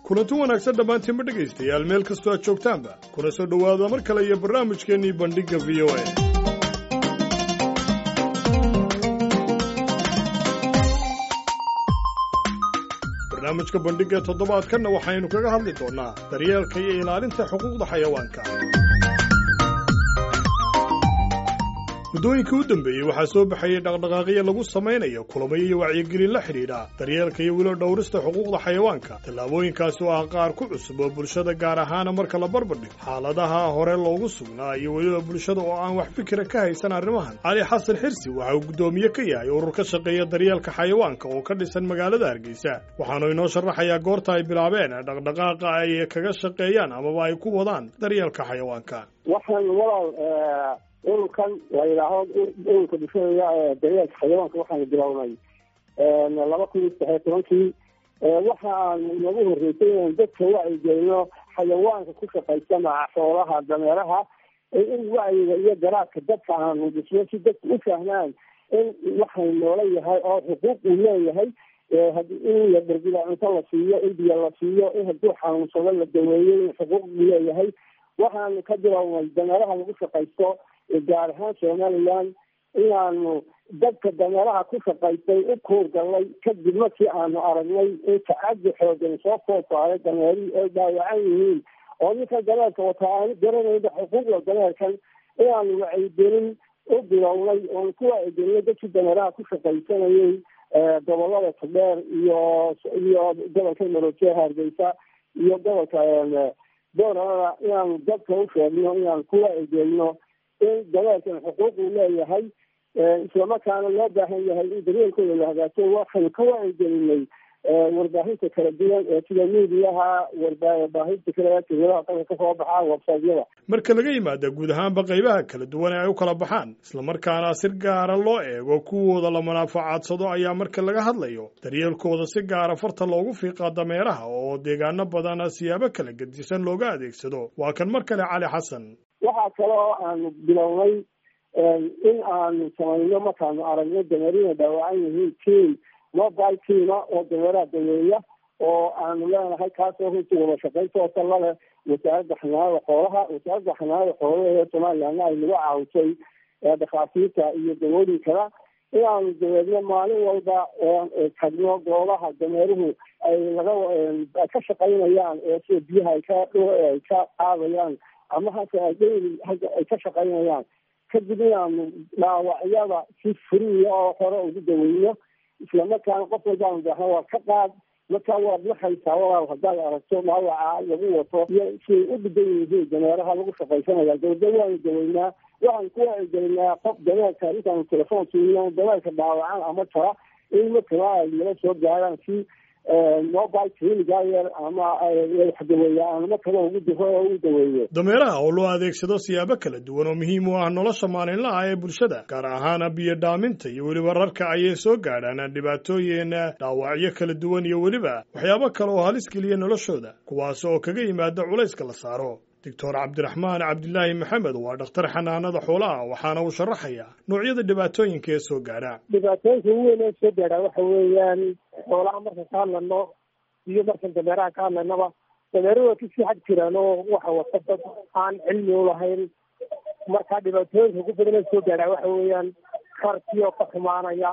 kulanti wanaagsan dhammaantiinba dhegaystayaal meel kastoo aad joogtaanba kuna soo dhowaada mar kale iyo barnaamijkeennii bandhigga v o a barnaamijka bandhigga toddobaadkanna waxaynu kaga hadli doonnaa daryeelka iyo ilaalinta xuquuqda xayawaanka muddooyinkii u dambeeyey waxaa soo baxayay dhaqdhaqaaqyo lagu samaynayo kulamayo iyo wacyigelin la xidhiidha daryeelka iyo wilo dhowrista xuquuqda xayawaanka tallaabooyinkaasi oo ah qaar ku cusub oo bulshada gaar ahaana marka la barbardhigo xaaladaha hore loogu sugnaa iyo weliba bulshada oo aan wax fikira ka haysan arrimahan cali xasan xirsi waxa uu guddoomiye ka yahay urur ka shaqeeya daryeelka xayawaanka oo ka dhisan magaalada hargeysa waxaanu inoo sharaxayaa goorta ay bilaabeen dhaqdhaqaaqa ay kaga shaqeeyaan amaba ay ku wadaan daryeelka xayawaanka ururkan la yidhaaho ururka bulshada daryeelka xayawaanka waxaanu bilownay laba kun iyo saddexiyo tobankii waxa aanu nagu horreysay inaan dadka wacyigelino xayawaanka ku shaqaysa maca xoolaha dameeraha in wacyiga iyo garaadka dadka aanu dhisno si dadka u fahmaan in waxay noola yahay oo xuquuq uu leeyahay in la darbida cunto la siiyo in biyo la siiyo in hadduu xanuunsado la daweeyo in xuquuq uu leeyahay waxaanu ka bilownay dameeraha lagu shaqaysto gaar ahaan somaliland inaanu dadka dameeraha ku shaqaystay u kuurgalnay kadib markii aanu aragnay in tacadi xoogan soo foofaaday dameerihii ay dhaawacan yihiin oo ninka dameerka wataa aanu garanayba xuquuqda dameerkan inaanu wacyigelin u bilownay oonu ku wacyigelinay dadkii dameeraha ku shaqaysanayay gobolada todheer iyo iyo gobolka maroojeha hargeysa iyo gobolka boorana inaanu dadka u sheegno inaanu ku wacyigelino in dameerkan xuquuq uu leeyahay islamarkaana loo baahan yahay in daryeelkooda la hagaajo waxaynu ka wacyigelinay warbaahinta kala duwan ee sida miidiyaha warbaahinta kale tiradaha dalka kasoo baxaan websaytyada marka laga yimaada guud ahaanba qaybaha kala duwan ee ay u kala baxaan islamarkaana si gaara loo eego kuwooda la manaafacadsado ayaa marka laga hadlayo daryeelkooda si gaara farta loogu fiiqaa dameeraha oo deegaano badan siyaabo kala gedisan looga adeegsado waa kan mar kale cali xasan waxaa kale oo aanu bilownay in aanu samayno markaanu aragno dameerina dhaawacan yihiin team mobile teama oo dameeraha daweeya oo aanu leenahay kaasoo runtii wada shaqaynta oo la leh wasaaradda xanaanada xoolaha wasaaradda xanaanada xoolaha ee somalilandna ay nagu caawisay dhakhaatiirta iyo dawooyinkana inaanu daweedno maalin walba tagno goobaha dameeruhu ay laga ay ka shaqaynayaan ee sida biyaha ay ka ay ka qaadayaan ama hase ay ay ka shaqaynayaan kadib inaanu dhaawacyada si furiya oo hore ugu daweyno islamarkaana qof walbaanu baahna waa ka qaad markaa waad naxaysaa walaal haddaad aragto dhaawaca lagu wato iyo siay u dhigan yihiin dameeraha lagu shaqaysanaya dawda waanu daweynaa waxaan ku wacyigelinaa qof dameerka intaanu telefoon siino dameerka dhaawacan ama tara in markaba ay nala soo gaaraan si mobile clinigayer ama waxdaweeya aan markaba ugu diro oo ugu daweeyo dameeraha oo loo adeegsado siyaabo kala duwan oo muhiim u ah nolosha maalinlaha ee bulshada gaar ahaana biyo dhaaminta iyo weliba rarka ayay soo gaadhaan dhibaatooyin dhaawacyo kala duwan iyo weliba waxyaabo kale oo halis geliya noloshooda kuwaas oo kaga yimaada culayska la saaro doctor cabdiraxmaan cabdilaahi maxamed waa dhakhtar xanaanada xoolaha waxaana uu sharaxayaa noocyada dhibaatooyinka ee soo gaadha dhibaatooyinka ugu weyn ee soo gaadha waxa weeyaan xoolaha markan ka hadlano iyo markan dameeraha ka hadlaynaba dameeruhu waa kasii xag jiraan oo waxa wata dad aan cilmi ulahayn marka dhibaatooyinka ugu badan ee soo gaadha waxa weeyaan karkii oo ka xumaanaya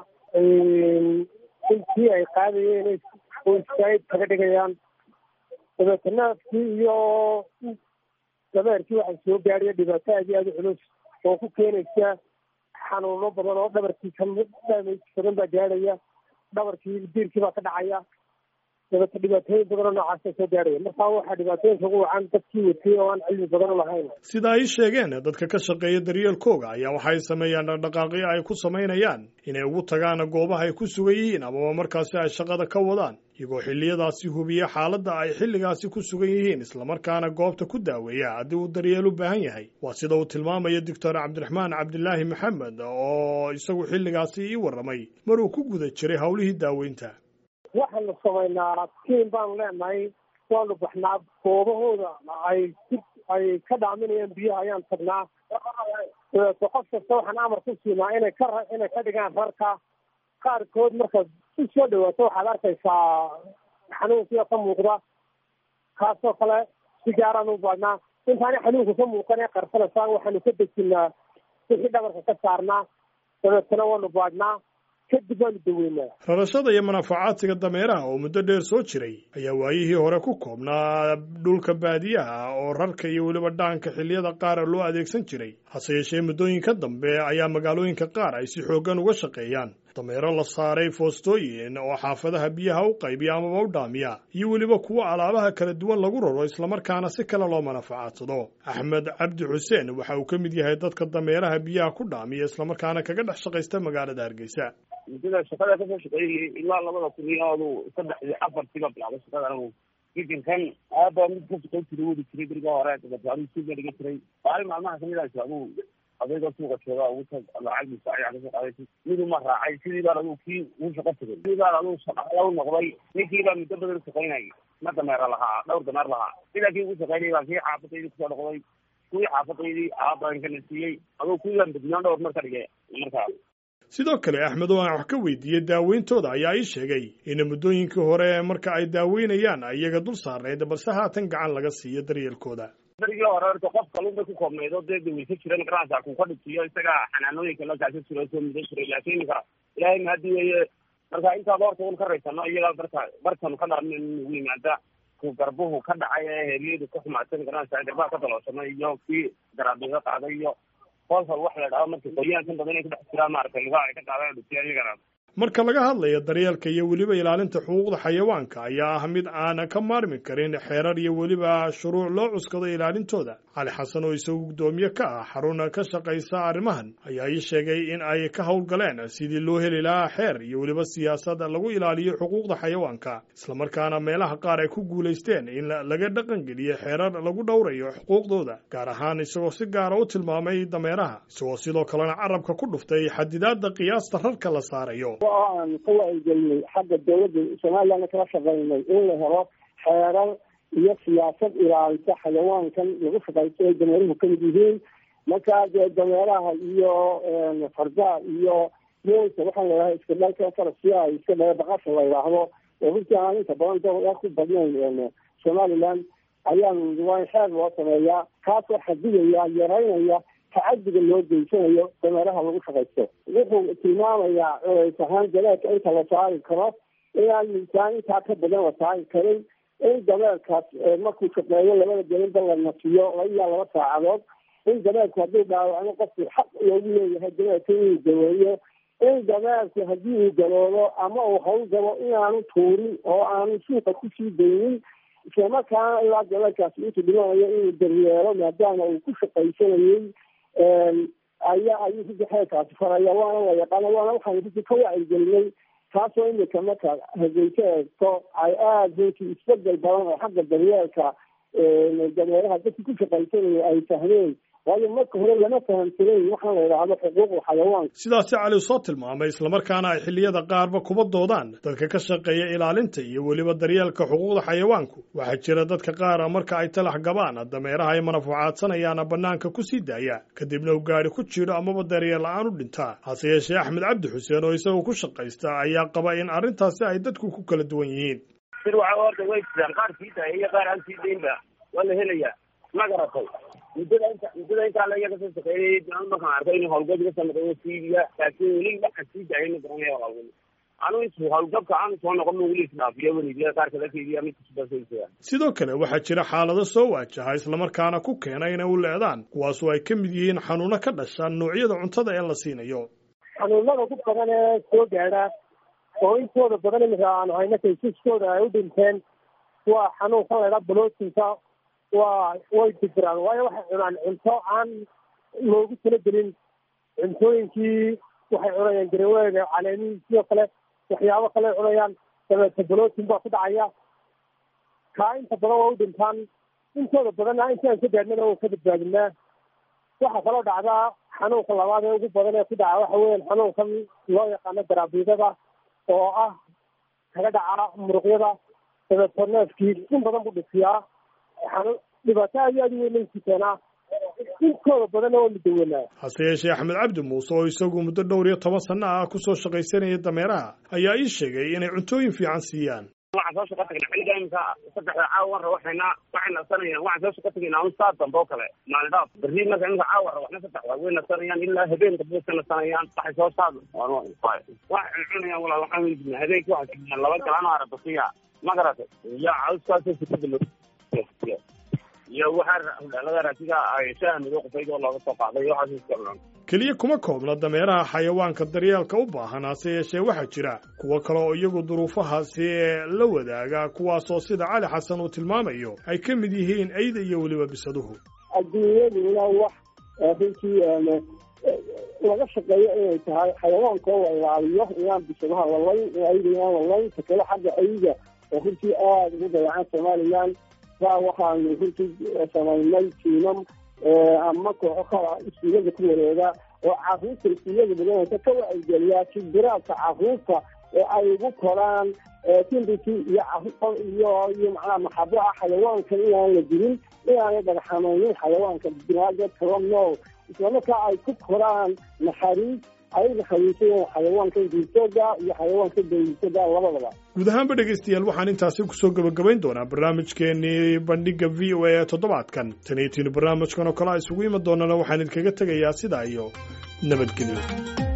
intii ay qaadayeen oo istaayid kaga dhigayaan dabeeta naafkii iyo dameerkii waxaa soo gaadhaya dhibaato aad iyo aada u culus oo ku keenaysa xanuuno badan oo dhabarkiisa damage badan baa gaadhaya dhabarkii diirkii baa ka dhacaya dabeeta dhibaatooyin badan oo noocaasa soo gaadhaya markaa waxaa dhibaatooyinka ugu wacan dadkii watay oo aan cilmi badan ulahayn sida ay sheegeen dadka ka shaqeeya daryeelkooga ayaa waxay sameeyaan dhaqdhaqaaqyo ay ku samaynayaan inay ugu tagaan goobaha ay ku sugan yihiin amaba markaasi ay shaqada ka wadaan iyagoo xilliyadaasi hubiya xaaladda ay xilligaasi ku sugan yihiin islamarkaana goobta ku daaweeya haddii uu daryeel u baahan yahay waa sida uu tilmaamaya doctor cabdiraxmaan cabdilaahi maxamed oo isagu xilligaasi ii warramay maruu ku guda jiray howlihii daaweynta waxaanu samaynaa tiim baanu leenahay waanu baxnaa goobahooda ay ay ka dhaaminayaan biyaha ayaan tagnaa dabeeto qof kasta waxaan amar ku siinaa inay ka inay ka dhigaan rarka qaarkood markaad si soo dhawaato waxaad arkaysaa xanuunkiio ka muuqda kaasoo kale si gaaraan u baadhnaa intaani xanuunka ka muuqan ee qarsanaysaan waxaanu ka dejinaa wixii dhabarka ka saarnaa dabeetana waanu baadhnaa kadib waanu daweynaa rarashada iyo manaafacaadsiga dameeraha oo muddo dheer soo jiray ayaa waayihii hore ku koobnaa dhulka baadiyaha oo rarka iyo weliba dhaanka xilliyada qaara loo adeegsan jiray hase yeeshee muddooyinka dambe ayaa magaalooyinka qaar ay si xooggan uga shaqeeyaan dameero la saaray foostooyin oo xaafadaha biyaha u qaybiya amaba u dhaamiya iyo weliba kuwo alaabaha kala duwan lagu raro islamarkaana si kale loo manafacaadsado axmed cabdi xuseen waxa uu ka mid yahay dadka dameeraha biyaha ku dhaamiya islamarkaana kaga dhex shaqaysta magaalada hargeysa muddada shaqada kasoo shaqeeyay ilaa labada kun iyo adu saddex iyo afartiiba bilaabay shaqada anigu giginkan aaba mid ka shaqayn jiray wadi jiray beriga hore dabeetna anigu suuga dhiga jiray maalin maalmaha kamid ah adigu adayga suuqa jooga ugu tag lacag bisa ayaa kasoo qaaday mid uma raacay sidii baan adigu kii ugu shaqo tegay sidii baan adigu shaqala u noqday ninkii baa muddo badan shaqaynayay ma dameera lahaa dhowr dameer lahaa sidaa kii ugu shaqaynayay baan kii xaafadaydii kusoo noqday kuwii xaafadaydii aaban kana siiyey adigu kuwii baan bednaan dhowr mar ka dhigay markaa sidoo kale axmed oo aan wax ka weydiiyey daaweyntooda ayaa ii sheegay in muddooyinkii hore marka ay daaweynayaan iyaga dul saarnayd balse haatan gacan laga siiyo daryeelkooda darigii hore horta qof kalun bay ku koobnayd oo dee daweysa jiran garansa ku ka dhigtiyo isaga xanaanooyinka la kaasa jiro soo mudan jiray laakiin iminka ilaahay mahadi weeye marka intaad horta un ka raysano iyaga marka markanu ka dhaarno nagu yimaada ku garbuhu ka dhacay ee heelyadu ka xumaadsan garansa garbaha ka daloosano iyo kii garaabiga qaaday iyo kolkal wax la dhaho marka qoyaankan badan ay ku dhex jiraan maaragtay lugaha ay ka qaadaan dhutiya iyagana marka laga hadlayo daryeelka iyo weliba ilaalinta xuquuqda xayawaanka ayaa ah mid aan ka maarmi karin xeerar iyo weliba shuruuc loo cuskado ilaalintooda cali xasan oo isagu guddoomiye ka ah xarun ka shaqaysa arrimahan ayaa ii sheegay in ay ka howlgaleen sidii loo heli lahaa xeer iyo weliba siyaasad lagu ilaaliyo xuquuqda xayawaanka islamarkaana meelaha qaar ay ku guulaysteen in laga dhaqangeliyo xeerar lagu dhowrayo xuquuqdooda gaar ahaan isagoo si gaara u tilmaamay dameeraha isagoo sidoo kalena carabka ku dhuftay xadidaadda qiyaasta rarka la saarayo oo aan ka wacyigelinay xagga dawladda somalilandna kala shaqaynay in la helo xeerar iyo siyaasad ilaalisa xayawaankan lagu shaqaysto ay dameeruhu kamid yihiin markaa dee dameeraha iyo fardaha iyo moolka waxaan leedahay iska dhalka farasiya iska dhala baqasha la yidhaahdo oo runtii aan inta badan dad ku badnayn somaliland ayaanu waa in xeer loo sameeyaa kaasoo xadidaya yaraynaya tacadiga loo geysanayo dameeraha lagu shaqaysto wuxuu tilmaamayaa culays ahaan dameerka inta la saari karo inaan miisaan intaa ka badan la saari karin in dameerkaas markuu shaqeeyo labada gelinba la nasiyo laba ilaa laba saacadood in dameerku hadduu dhaawacno qofku xaq loogu leeyahay dameerka inuu daweeyo in dameerku haddii uu galoobo ama uu hawl gabo inaanu tuurin oo aanu suuqa kusii daynin islamarkaana ilaa dameerkaasi intuu dhimanayo inuu daryeelo maadaama uu ku shaqaysanayey ayaa ayuu runtii xeerkaasi faraya waana la yaqaana waana waxaan runtii ka wacyigelinay taasoo imika marka hargeysa eegto ay aada runtii isbedel badan oo xagga daryeelka dameeraha dadkii ku shaqaysanaya ay fahmeen waayo marka hore lama fahamsanayn waxaan la yidhaahdo xuquuqda xayawaanka sidaasi cali soo tilmaamay islamarkaana ay xilliyada qaarba kuba doodaan dadka ka shaqeeya ilaalinta iyo weliba daryeelka xuquuqda xayawaanku waxaa jira dadka qaara marka ay talax gabaan dameeraha ay manafucaadsanayaan bannaanka ku sii daaya kadibna uu gaari ku jiro amaba daryeel la-aan u dhintaa hase yeeshee axmed cabdi xuseen oo isagu ku shaqaysta ayaa qaba in arrintaasi ay dadku ku kala duwan yihiin sir waxa horta way jiraan qaar sii daaya iyo qaar aan sii daynba waa la helayaa ma garatay muddada inta muddada intaa la iyaga soo shaqeeyay markaan arkay inuu hawlgab iga soo noqdo siibiya laakiin weli waxaan sii daayay ma garanaya hawlgab anu intu hawlgabka aanu soo noqon weli isdhaafiyo weligiya qaar kala keydiya mid kasubasaysa sidoo kale waxaa jira xaalado soo waajaha islamarkaana ku keena inay u leedaan kuwaasoo ay ka mid yihiin xanuuno ka dhasha noocyada cuntada ee la siinayo xanuunada ku badan ee soo gaadha oo intooda badan imika aanu hayno kaysaskooda ay u dhinteen waa xanuunkan laydhaa balootinka waa way dibiraan waayo waxay cunaan cunto aan loogu talagelin cuntooyinkii waxay cunayaan gareweega caleemihii sidoo kale waxyaabo kale cunayaan dabeete balootin baa ku dhacaya kaa inta badan waa u dhintaan intooda badanna inti aan ka gaadhnana waa ka badbaadinaa waxaa kaloo dhacdaa xanuunka labaad ee ugu badan ee ku dhaca waxa weeyaan xanuunkan loo yaqaano daraabiidada oo ah kaga dhaca muruqyada dabeeto neefkii in badan buu dhisiyaa dhibaato aad iyo aad u weynaysi keenaa intooda badanna waa mudawanaa hase yeeshee axmed cabdi muuse oo isagu muddo dhowr iyo toban sanno ah ku soo shaqaysanaya dameeraha ayaa ii sheegay inay cuntooyin fiican siiyaan waxaan soo shaqo tagnay xilliga imika saddexda caawa wan rawaxayna waxay nasanayaan waxaan soo shaqo tagaynaa un saa dambe oo kale maalin dhaaf berri marka imika caawa rawaxna saddexda way nasanayaan ilaa habeen dambe ka nasanayaan waxay soo saad waxay cunayaan walaal waxaan weydiina habeenkii waxay sameeyaan laba galaan oo arabasiya ma garatay iyo cawskaasoo sikada lo iyo waxaa laga raasiga ay shaaha madow qufayd oo looga soo qaaday iyo waxaas iska cunaan keliya kuma koobna dameeraha xayawaanka daryeelka u baahan hase yeeshee waxaa jira kuwo kale oo iyagu duruufahaasi ee la wadaaga kuwaasoo sida cali xasan uu tilmaamayo ay ka mid yihiin eyda iyo weliba bisaduhu adduunyaduna wax runtii laga shaqeeyo inay tahay xayawaanka oo la ilaaliyo inaan bisadaha lalayn ayda inaan lalayn ta kale xagga ayda oo runtii aada ugu dayacan somalilan saa waxaanu runtii samaynay tiimam ama kooxo kala iskuullada ku wareega oo caruurta iskuullada badanaysa ka wacigeliyaa kibiraadka caruurta ee ay ugu koraan timbiki iyo iyo iyo macnaha maxabo ah xayawaanka inaan la dilin inaanay dhagaxamaynin xayawaanka binaadad kala nool islamarkaa ay ku koraan naxariis ayaga xawiisayeen xayawaanka diirtooda iyo xayawaanka dayirtooda labadaba guud ahaanba dhegaystayaal waxaan intaasi kusoo gebagabayn doonaa barnaamijkeenii bandhiga v o a ee toddobaadkan taniyo tiinu barnaamijkan oo kale a isugu iman doonana waxaan idinkaga tegayaa sidaa iyo nabadgelyo